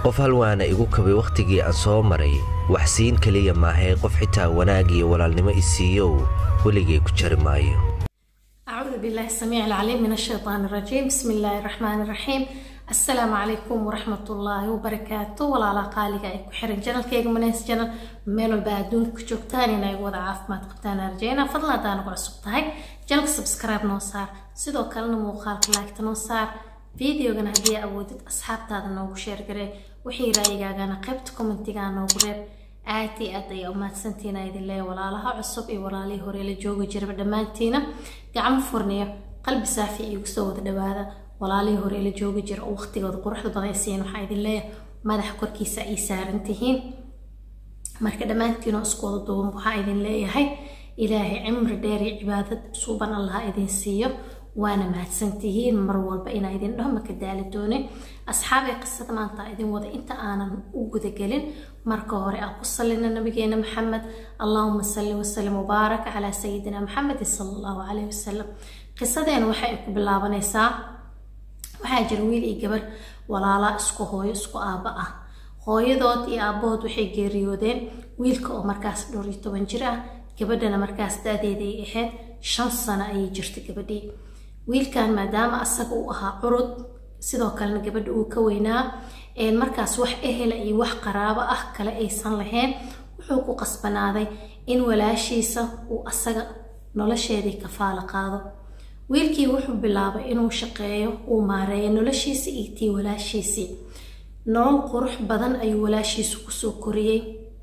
qof halwaana igu kabay wakhtigii aan soo maray waxsiin keliya maahay qof xitaa wanaag iyo walaalnimo isiiyow weligay ku jari maayo أعوذ بالله السميع العليم من الشيطان الرجيم بسم الله الرحمن الرحيم السلام عليكم ورحمة الله وبركاته ولا لا قالي أي كحرن جنال كيغ مناس جنال ميلو بعدون كجوكتاني ناي وضع عافمات قبتانا رجينا فضلا دانا قرصو تهي جنال سبسكرايب نوصار سيدو كالنا موخالك لايك تنوصار فيديو غنا هدية أودت أصحاب تادا نوغو شير غري وحي رايقانا قيبت كومنتيغا نوغو ريب aad iyo aad ayaa umahadsantiina idin leeya walaalaha cusub iyo walaalihii hore la joogi jiraba dhammaantiina gacmo furniyo qalbi saafi iigu soo wada dhawaada walaalihii hore la joogi jira oo waqtigooda quruxda badan siiyan waxaa idin leeyahay madaxa korkiisa ay saaran tihiin marka dhammaantiinoo isku wada duuban waxaa idin leeyahay ilaahay cimri dheer iyo cibaadad suuban allaha idin siiyo waana mahadsantihiin mar walba inaa idin dhaho maka daali doonin asxaabay qisada maanta idin wada inta aanan u gudagelin marka hore aan ku salina nabigeena maxamed allahuma salli wasalim mubaarak calaa sayidina maxamed sala allahu calayhi wasalam qisadeena waxay ku bilaabanaysaa waxaa jira wiil iyo gabar walaala isku hooyo isku aabba ah hooyadood iyo aabbahood waxay geeriyoodeen wiilka oo markaas dhowr iyo toban jir ah gabadhana markaas da-deeda ay ahayd shan sano ayay jirtay gabadhii wiilkan maadaama asaga uu ahaa curud sidoo kalena gabadha uu ka weynaa markaas wax ehela iyo wax qaraabo ah kale aysan lahayn wuxuu ku qasbanaaday in walaashiisa uu asaga nolosheedii kafaalo qaado wiilkii wuxuu bilaabay inuu shaqeeyo uu maareeyo noloshiisii iyo tii walaashiisii nolol qurux badan ayuu walaashiisu kusoo koriyey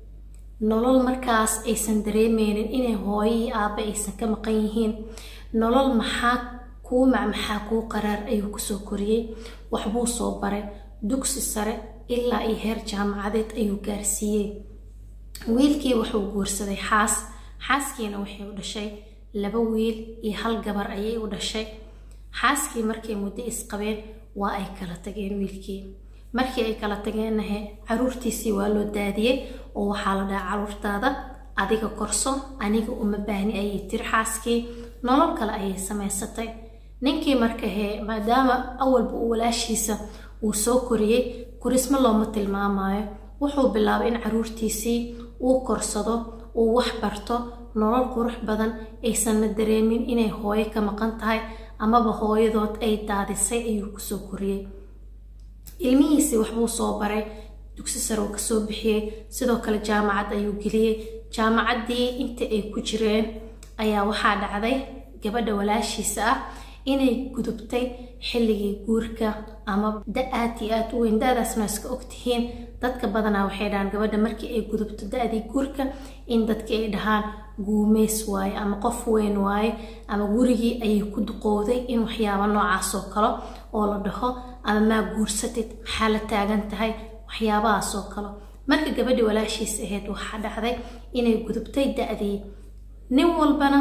nolol markaas aysan dareemeynin inay hooyo iyo aabba aysan ka maqan yihiin nolol maxaa kuu mac maxaa kuu qaraar ayuu kusoo koriyey waxbuu soo baray dugsi sare ilaa iyo heer jaamacadeed ayuu gaarsiiyey wiilkii wuxuu guursaday xaas xaaskiina waxay u dhashay laba wiil iyo hal gabar ayay u dhashay xaaskii markay muddo isqabeen waa ay kala tageen wiilkii markii ay kala tageennahe caruurtiisii waa loo daadiyey oo waxaa la dhaha caruurtaada adiga korso aniga uma baahni ayay tiri xaaskii nolol kale ayay samaysatay ninkii marka hee maadaama awalba uu walaashiisa uu soo koriyey korismo looma tilmaamayo wuxuu bilaabay in caruurtiisii uu korsado uu wax barto nolol qurux badan aysanna dareemin inay hooyo ka maqan tahay amaba hooyadood ay daadisay ayuu kusoo koriyey ilmihiisii waxbuu soo baray dugsi sare uu kasoo bixiyey sidoo kale jaamacad ayuu geliyey jaamacaddii inta ay ku jireen ayaa waxaa dhacday gabadha walaashiisa ah inay gudubtay xilligii guurka ama da aad iyo aad u weyn da-daasna iska ogtihiin dadka badanaa waxay dhahaan gabadha markii ay gudubto da-dii guurka in dadkii ay dhahaan guumeys waaye ama qof weyn waaye ama gurigii ayay ku duqowday in waxyaaba noocaasoo kale oo la dhaho ama maa guursatid maxaa la taagan tahay waxyaabahaasoo kale marka gabadhii walaashiis ahayd waxaa dhacday inay gudubtay da-dii nin walbana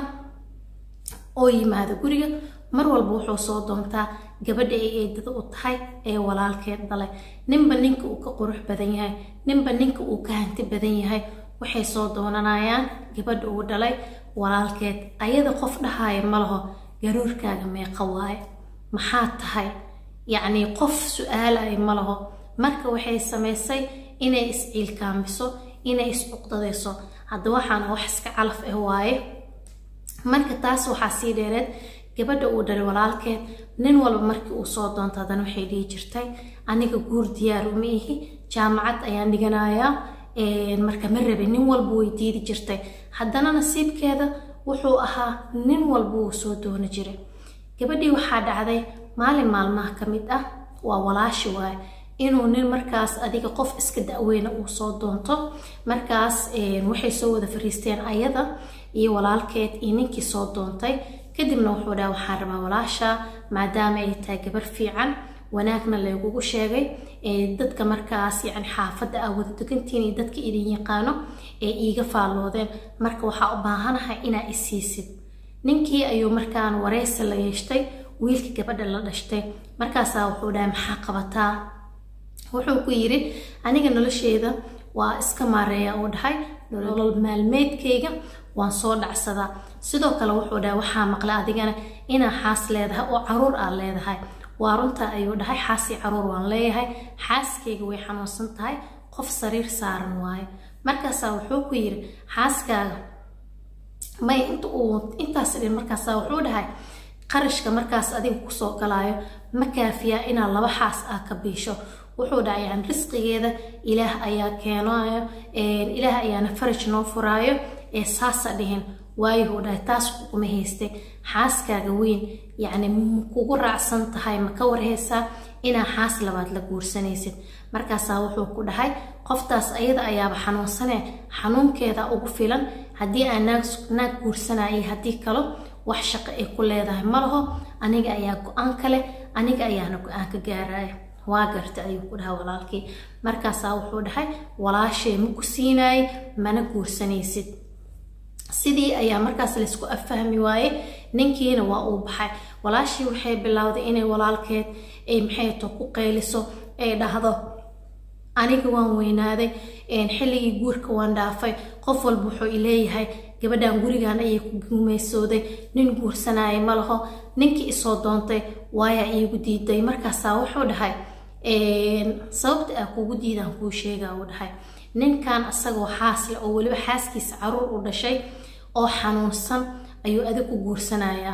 oo yimaado guriga mar walba wuxuu soo doontaa gabadha ay eedada u tahay ee walaalkeed dhalay ninba ninka uu ka qurux badan yahay ninba ninka uu ka hanti badan yahay waxay soo doonanayaan gabadha uu dhalay walaalkeed ayada qof dhahaya ma laho garuurkaaga meeqa waaye maxaa tahay yacnii qof su-aalaya ma laho marka waxay samaysay inay is-ciilkaamiso inay is-cuqdadayso hadda waxaana wax iska calaf ah waaye marka taas waxaa sii dheereed gabadha uu dhalay walaalkeed nin walba markii uu soo doonto haddana waxay dhihi jirtay aniga guur diyaar uma ihi jaamacad ayaan dhiganayaa marka ma rabe nin walba way diidi jirtay haddana nasiibkeeda wuxuu ahaa nin walba wuu soo doono jiray gabadhii waxaa dhacday maalin maalmaha ka mid ah waa walaashi waaye inuu nin markaas adiga qof iska da-weyna uu soo doonto markaas waxay soo wada fariisteen ayada iyo walaalkeed iyo ninkii soo doontay kadibna wuxuu dhaha waxaan rabaa walaasha maadaama ay tahay gabar fiican wanaagna laygugu sheegay dadka markaas yani xaafadda aa wada degantiin iyo dadka idin yaqaano ee iiga faalloodeen marka waxaa u baahanahay inaa isiisid ninkii ayuu markaan wareysi la yeeshtay wiilka gabadha la dhashtay markaasaa wuxuu dhahay maxaa qabataa wuxuu ku yidhi aniga nolosheeda waa iska maareeya uu dhahay nolol maalmeedkayga waan soo dhacsadaa sidoo kale wuxuu dhahay waxaa maqlay adigana inaa xaas leedahay oo caruur aad leedahay waa runta ayuu dhahay xaasii caruur waan leeyahay xaaskayga way xanuunsan tahay qof sariir saaran waayo markaasaa wuxuu ku yiri xaaskaaga may int uu intaas dhin markaasaa wuxuu dhahay qarashka markaas adiga kusoo galaayo ma kaafiyaa inaad laba xaas ah ka biisho wuxuu dhahay yani risqigeeda ilaah ayaa keenayo ilaah ayaana faraj noo furaayo ee saasa dhihin waayuhuu dhahay taas kuma haystay xaaskaaga weyn yacni kugu raacsan tahay ma ka warhaysaa inaa xaas labaad la guursanaysid markaasaa wuxuu ku dhahay qoftaas ayada ayaaba xanuunsane xanuunkeeda ugu filan haddii aan naag guursanayay haddii kalo wax shaqo ay ku leedahay ma laho aniga ayaa go-aan kale aniga ayaana go-aan ka gaaraya waa garta ayuu ku dhahay walaalkii markaasaa wuxuu dhahay walaashay ma ku siinaayay mana guursanaysid sidii ayaa markaas laysku affahmi waaye ninkiina waa uu baxay walaashii waxay bilowday inay walaalkeed ay maxay to ku qayliso ay dhahdo aniga waan weynaaday xilligii guurka waan dhaafay qof walba wuxuu ileeyahay gabadhan gurigan ayay ku guumaysooday nin guursanaya ma laho ninkii isoo doontay waayaa iigu diiday markaasaa wuxuu dhahay sababta aa kugu diidaan kuu sheegaa uu dhahay ninkan isagoo xaasle oo weliba xaaskiisa caruur u dhashay oo xanuunsan ayuu adig ku guursanayaa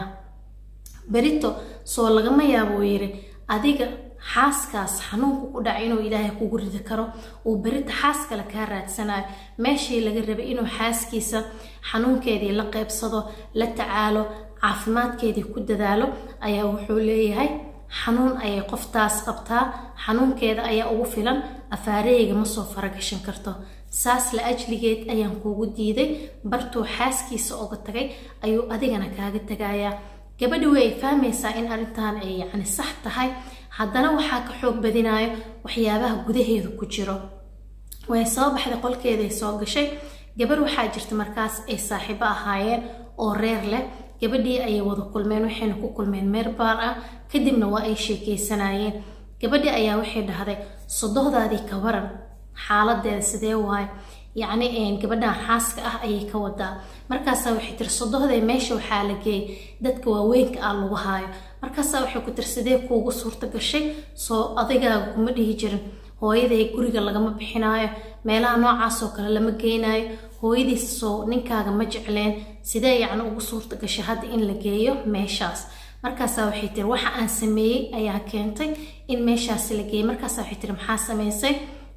berito soo lagama yaabo yiri adiga xaaskaas xanuunku ku dhacay inuu ilaahay kugu ridi karo uu berita xaas kale kaa raadsanayo meeshii laga rabay inuu xaaskiisa xanuunkeedii la qeybsado la tacaalo caafimaadkeedii ku dadaalo ayaa wuxuu leeyahay xanuun ayay qoftaas qabtaa xanuunkeeda ayaa ugu filan afaareyga ma soo faragashan karto saas la ajligeed ayaan kuugu diiday bartuu xaaskiisa oga tagay ayuu adigana kaaga tagayaa gabadhi way fahmaysaa in arrintan ay yacni sax tahay haddana waxaa ka xoog badinayo waxyaabaha gudaheedu ku jiro way soo baxday qolkeeday soo gashay gabarh waxaa jirta markaas ay saaxiibo ahaayeen oo reer leh gabadhii ayay wada kulmeen waxayna ku kulmeen meer baar ah kadibna waa ay sheekeysanayeen gabadhii ayaa waxay dhahday sodohdaadii ka waran xaaladeeda sidee waaye yacni gabadhan xaaska ah ayay ka wadaa markaasaa waxay tiri sodohdee meesha waxaa la geeyay dadka waaweynka ah lagu haayo markaasaa waxay ku tiri sidee kuugu suurta gashay soo adigaaga kuma dhihi jirin hooyaday guriga lagama bixinaayo meelaha noocaasoo kale lama geynaayo hooyadiis soo ninkaaga ma jecleen sidee yacni ugu suurta gashay hadda in la geeyo meeshaas markaasaa waxay tiri waxa aan sameeyey ayaa keentay in meeshaasi la geeyay markaasaa waxay tiri maxaa samaysay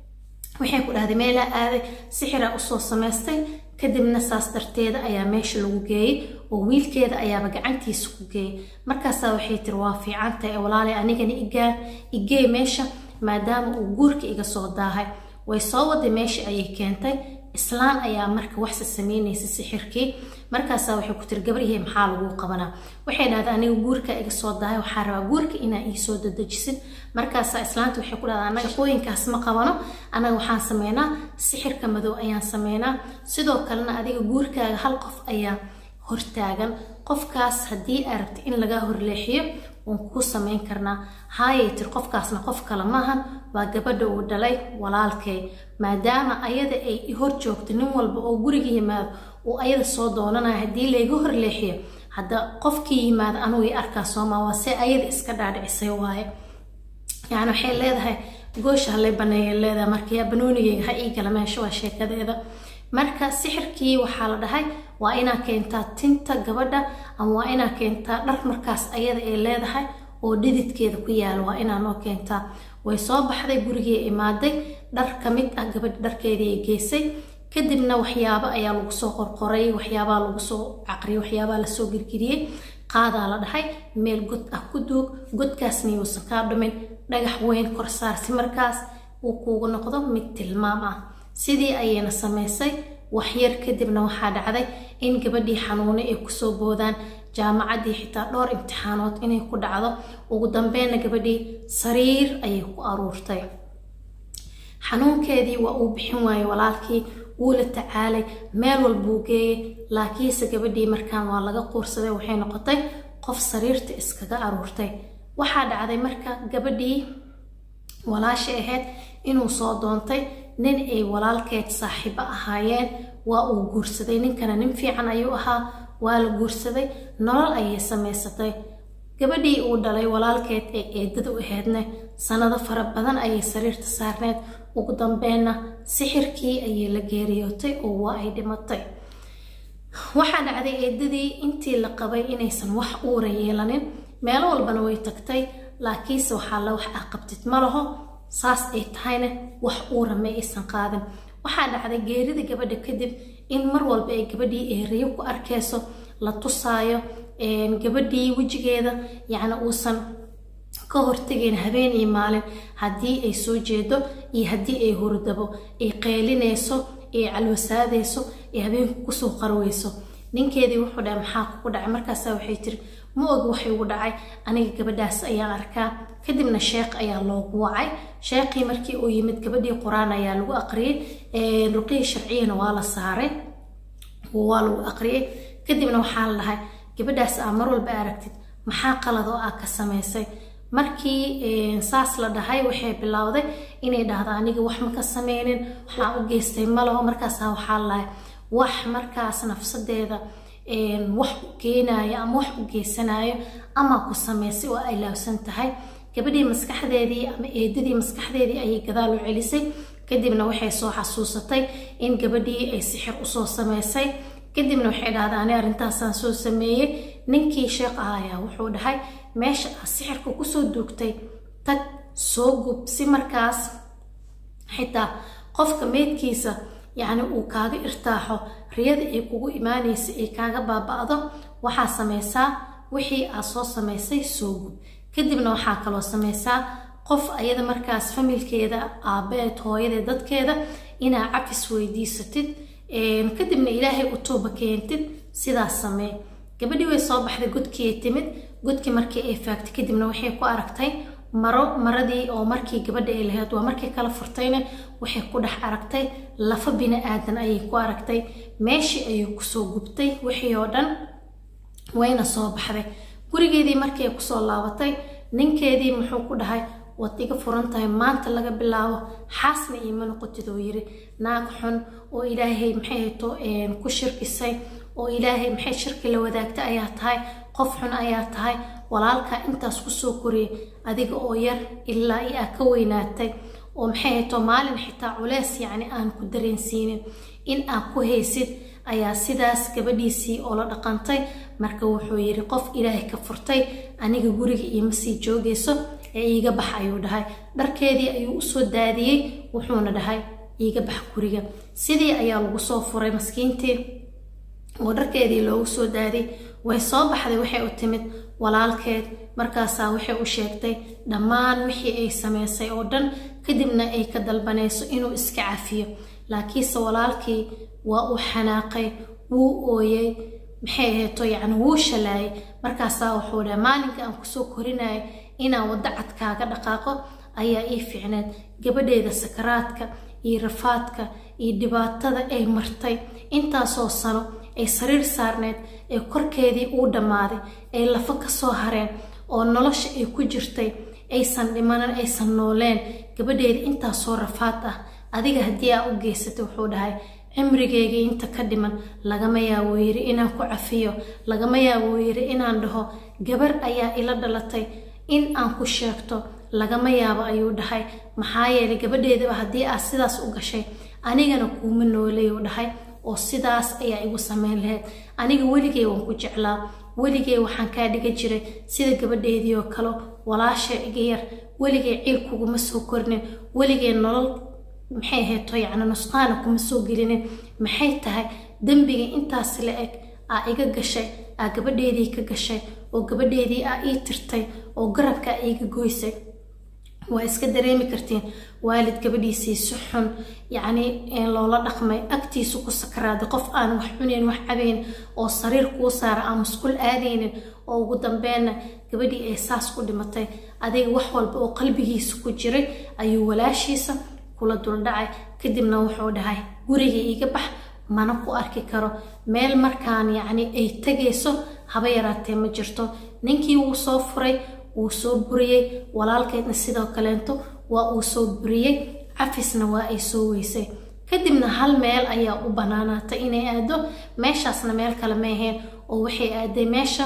waxay ku dhahday meelaa aaday sixiraa usoo samaystay kadibna saas darteeda ayaa meesha lagu geeyey oo wiilkeeda ayaaba gacantiisa ku geeyay markaasaa waxay tiri waa fiican tahay walaalay anigana igaa igeey meesha maadaama uu guurka iga soo daahay way soo waday meesha ayay keentay islaan ayaa marka waxse sameynaysa sixirkii markaasaa waxay ku tiri gabaryahay maxaa laguu qabanaa waxay dhahday aniga guurka iga soo dahay waxaa rabaa guurka inaa iisoo dadejisid markaasaa islaanta waxay ku dhahdaa anaga qooyinkaas ma qabano anaga waxaan sameynaa sixirka madow ayaan sameynaa sidoo kalena adiga guurkaaga hal qof ayaa hortaagan qofkaas haddii aa rabta in lagaa horleexiyo waan kuu samayn karnaa haayay tir qofkaasna qof kale maahan waa gabadha uu dhalay walaalkay maadaama ayada ay i hor joogto nin walba oo guriga yimaado uu ayada soo doonanayo haddii layga horleexiyo hadda qofkii yimaada anugu i arkaa soomaa waa se ayada iska dhaadhicisay waaye yani waxay leedahay goosha halay baneeya leedahay marka yaa banoonigeyga ha ii gala meesha waa sheekadeeda marka sixirkii waxaa la dhahay waa inaa keentaa tinta gabadha ama waa inaa keentaa dhar markaas ayada ay leedahay oo dhididkeeda ku yaala waa inaa noo keentaa way soo baxday gurigii imaaday dhar ka mid ah gabadha dharkeedii ay geysay kadibna waxyaabo ayaa lagu soo qorqoray waxyaabaa lagu soo caqriyay waxyaabaa lasoo girgiriyey qaadaa la dhahay meel god ah ku duug godkaasna yuusan kaa dhumin dhagax weyn kor saar si markaas uu kuugu noqdo mid tilmaam ah sidii ayayna samaysay waxyar kadibna waxaa dhacday in gabadhii xanuune ay kusoo boodaan jaamacaddii xitaa dhowr imtixaanood inay ku dhacdo ugu dambeynna gabadhii sariir ayay ku aruurtay xanuunkeedii waa uu bixin waayey walaalkii wuu la tacaalay meel walbuu geeyey laakiinse gabadhii markaan waa laga quursaday waxay noqotay qof sariirta iskaga aruurtay waxaa dhacday marka gabadhii walaasha ahayd inuu soo doontay nin ay walaalkeed saaxiibo ahaayeen waa uu guursaday ninkana nin fiican ayuu ahaa waa la guursaday nolol ayay samaysatay gabadhii uu dhalay walaalkeed ee eedada u ahaydna sanado fara badan ayay sariirta saarneed ugu dambeenna sixirkii ayay la geeriyootay oo waa ay dhimatay waxaa dhacday eedadii intii la qabay inaysan wax uura yeelanin meelo walbana way tagtay laakiinse waxaa la wax ah qabtid ma laho saas ay tahayna wax uura ma aysan qaadin waxaa dhacday geerida gabadha kadib in mar walba ay gabadhii eeriyo ku arkayso la tusaayo gabadhii wejigeeda yacni uusan ka hortegayn habeen iyo maalin haddii ay soo jeedo iyo haddii ay hurdabo ay qeylinayso ay calwasaadayso ay habeenku kusoo qarweyso ninkeedii wuxuu dhahay maxaa kugu dhacay markaasa waxay tiri ma og waxay ugu dhacay aniga gabadhaas ayaan arkaa kadibna sheekh ayaa loogu wacay sheekhii markii uu yimid gabadhii qur-aan ayaa lagu aqriyey ruqihii sharciyana waa la saaray waa lagu aqriyey kadibna waxaa la dhahay gabadhaas aa mar walba aragtid maxaa qalad oo aa ka samaysay markii saas la dhahay waxay bilowday inay dhahdo aniga wax ma ka sameynin waxaa u geystay malaho markaasa waxaa la dhahay wax markaas nafsadeeda wax u keenayo ama wax u geysanayo ama ku samaysay oo ay laabsan tahay gabadhii maskaxdeedii ama eedadii maskaxdeedii ayay gadaal u celisay kadibna waxay soo xasuusatay in gabadhii ay sixir usoo samaysay kadibna waxay dhahdaa ani arrintaasaan soo sameeyey ninkii sheekh ah ayaa wuxuu dhahay meesha aa sixirka kusoo duugtay tag soo gub si markaas xitaa qofka meydkiisa yacni uu kaaga irtaaxo riyada ay kugu imaanaysa ay kaaga baaba-do waxaa samaysaa wixii aad soo samaysay soo gub kadibna waxaa kaloo samaysaa qof ayada markaas familkeeda aabeed hooyadeed dadkeeda inaa cafis weydiisatid kadibna ilaahay u tooba keentid sidaas samee gabadhii way soo baxday godkiiay timid godkii markii ay faagtay kadibna waxay ku aragtay maro maradii oo markii gabadha ay lahayd waa markii kala furtayna waxay ku dhex aragtay lafa bini aadan ayay ku aragtay meeshii ayay kusoo gubtay wixii oo dhan wayna soo baxday gurigeedii markii ay kusoo laabatay ninkeedii muxuu ku dhahay waad iga furan tahay maanta laga bilaabo xaasna iima noqotid oo yiri naag xun oo ilaahay maxay hayto ku shirkisay oo ilaahay maxay shirki la wadaagta ayaa tahay qof xun ayaa tahay walaalkaa intaas kusoo koriyay adiga oo yar ilaa i aa ka weynaatay oo maxay hayto maalin xitaa culeys yacni aan ku dareensiinin in aad ku haysid ayaa sidaas gabadhiisii oo la dhaqantay marka wuxuu yidhi qof ilaahay ka furtay aniga guriga iima sii joogayso ee iiga bax ayuu dhahay dharkeedii ayuu usoo daadiyey wuxuuna dhahay iiga bax guriga sidii ayaa lagu soo furay maskiintii oo dharkeedii loogu soo daadiyey way soo baxday waxay u timid walaalkeed markaasaa waxay u sheegtay dhammaan wixii ay samaysay oo dhan kadibna ay ka dalbanayso inuu iska cafiyo laakiinse walaalkii waa uu xanaaqay wuu ooyey maxay ahayto yacni wuu shalaayay markaasaa wuxuu dhahay maalinka aan kusoo korinaya inaan waddo cad kaaga dhaqaaqo ayaa ii fiicneed gabadheeda sakaraadka iyo rafaadka iyo dhibaatada ay martay intaasoo sano ay sariir saarneed ee korkeedii uu dhammaaday ay lafo ka soo hareen oo nolosha ay ku jirtay aysan dhimanan aysan nooleen gabadheedii intaasoo rafaad ah adiga haddii aa u geysatay wuxuu dhahay cimrigeygii inta ka dhiman lagama yaabo yiri inaan ku cafiyo lagama yaabo yiri inaan dhaho gabar ayaa ila dhalatay in aan ku sheegto lagama yaabo ayuu dhahay maxaa yeelay gabadheedaba haddii aad sidaas u gashay anigana kuuma noolayuu dhahay oo sidaas ayaa igu sameyn lahayd aniga weligey waan ku jeclaa weligey waxaan kaa dhiga jiray sida gabadheedii oo kale walaasha iga yar weligey ciil kuguma soo kornin weligey nolol maxay ahayto yacni nusqaana kuma soo gelinin maxay tahay dembiga intaas la eg aa iga gashay aa gabadheedii ka gashay oo gabadheedii aa ii tirtay oo garabka aa iiga goysay waa iska dareemi kartiin waalid gabadhiisii si xun yacni loola dhaqmay agtiisu ku sakaraaday qof aan wax cunayn wax cabayn oo sariir kuu saara aan musqul aadaynin oo ugu dambeenna gabadhii ay saas ku dhimatay adiga wax walba oo qalbigiisa ku jiray ayuu walaashiisa kula duldhacay kadibna wuxuu dhahay guriga iiga bax mana ku arki karo meel markaan yacni ay tegayso haba yaraatee ma jirto ninkii wuu soo furay wuu soo buriyey walaalkeedna sidoo kaleento waa uu soo buriyey cafisna waa ay soo weysay kadibna hal meel ayaa u banaanaatay inay aado meeshaasna meel kale ma ahayn oo waxay aaday meesha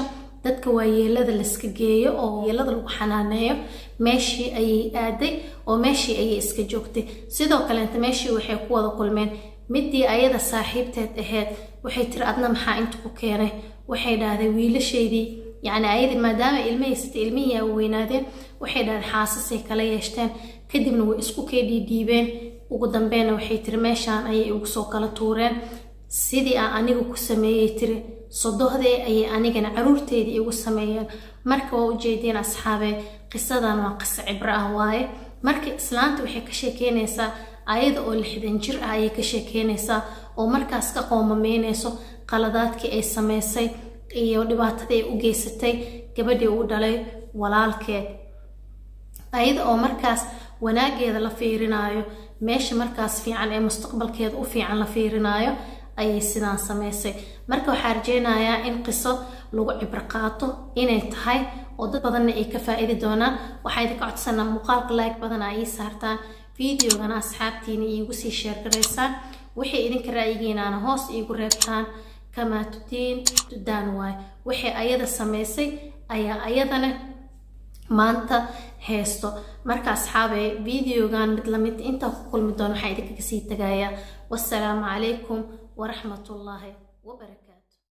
dadka waayeelada layska geeyo oo yeelada lagu xanaaneeyo meeshii ayay aaday oo meeshii ayay iska joogtay sidoo kaleenta meeshii waxay ku wada kulmeen midii ayada saaxiibteed ahayd waxay tiri adna maxaa inta ku keenay waxay dhahday wiilashaydii yacni ayadii maadaama ilma haysatay ilmihii aa weynaadeen waxay dhahday xaasasay kala yeeshteen kadibna way isku kee dhiidhiibeen ugu dambeynna waxay tiri meeshaan ayay igu soo kala tuureen sidii aan anigu ku sameeyey tiri sodohdee ayay anigana caruurteedii igu sameeyeen marka waa ujeediin asxaabee qisadan waa qiso cibro ah waaye marka islaanta waxay ka sheekeynaysaa ayada oo lixdan jir ah ayay ka sheekeynaysaa oo markaas ka qoomameynayso qaladaadkii ay sameysay iyo dhibaatadii ay u geysatay gabadhii uu dhalay walaalkeed ayada oo markaas wanaageeda la fiirinaayo meesha markaas fiican ee mustaqbalkeeda u fiican la fiirinaayo ayay sidaan sameysay marka waxaa rajeynayaa in qiso lagu cibro qaato inay tahay oo dad badanna ay ka faa-iidi doonaan waxaa idinka codsanaa muuqaalka like badana ii saartaan videogana asxaabtiina iigu sii sheergaraysaan waxay idinka ra'yigiinaana hoos iigu reebtaan kamaa tudiin tudaan waay waxay ayada sameysay ayaa ayadana maanta heesto marka asxaabee videogan mid lamid intaa ku kulmi doona waxaa idinkaga sii tagayaa wassalaamu calaykum waraxmatullaahi wabarakatu